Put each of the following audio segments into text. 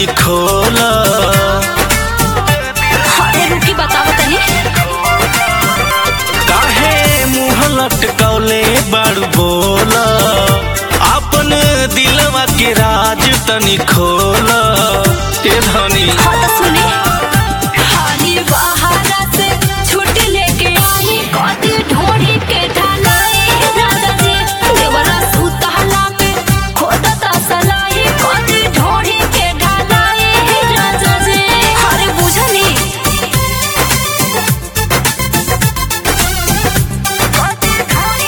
तनी खोला अरे रुकी बताओ तनी काहे मुंह लटकौले बड़ बोला अपन दिलवा के राज तनी खोला ए धनी हाँ तो सुने हाली बहारा से छुट्टी लेके आई कदी ढोड़ी के ढलाई राजा जी देवरा सुतहला में खोदता सलाई कदी ढोड़ी के ढलाई राजा जी अरे बुझनी कदी ढोड़ी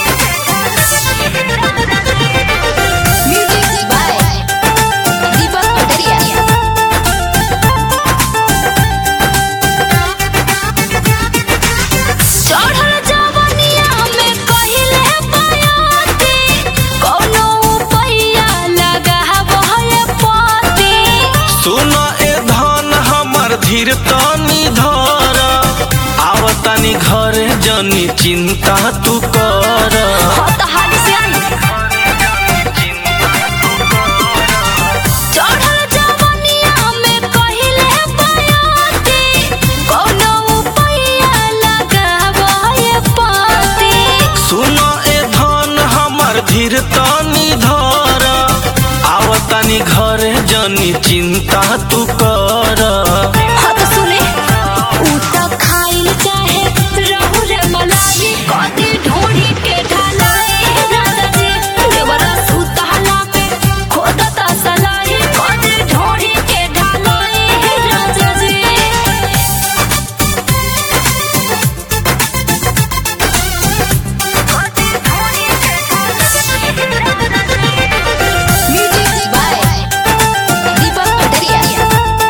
म्यूजिक बाय दीपक पटरिया चढ़ल जवनिया में कहिले बयाती कौनो उपाया लगावल पति सुन ए धन हमर धीर तनी धर आवतानी घर जनी चिंता तू कर हो तो हाली से आई चढ़ल जवनिया में कहिले बयाती कौनो उपाया लगावल पति सुन ए धन हमर धीर तनी धर आवतानी घर जनी चिंता तू कर हाँ तो सुने ऊ तो खाइल चाहे रहु रे मलाई कदी ढोड़ी के ढलाई राजा जी देवरा सुतहला में खोदता सलाई कदी ढोड़ी के ढलाई राजा जी म्यूजिक बाय दीपक पटरिया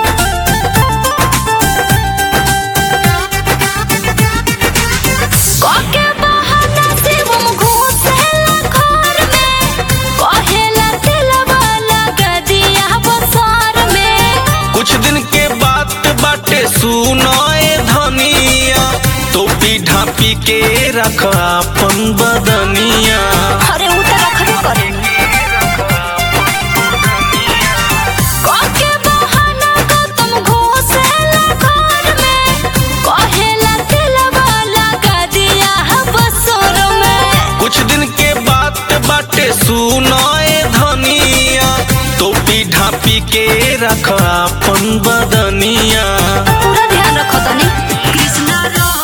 काके बहाना से हम घुसेला घर में कहेला दिलवा लगा दिया बसार में कुछ दिन के बात बाटे सुनो ए धनिया टोपी ढापी के रख अपन बदनिया अरे उ त रखबे करे काके बहाना का तुम घुसेला घर में कहेला दिलवा लगा दिया बसार में कुछ दिन के बात बाटे सुनो ए धनिया टोपी ढापी के रख अपन बदनिया पूरा ध्यान रखो तनी कृष्णा रो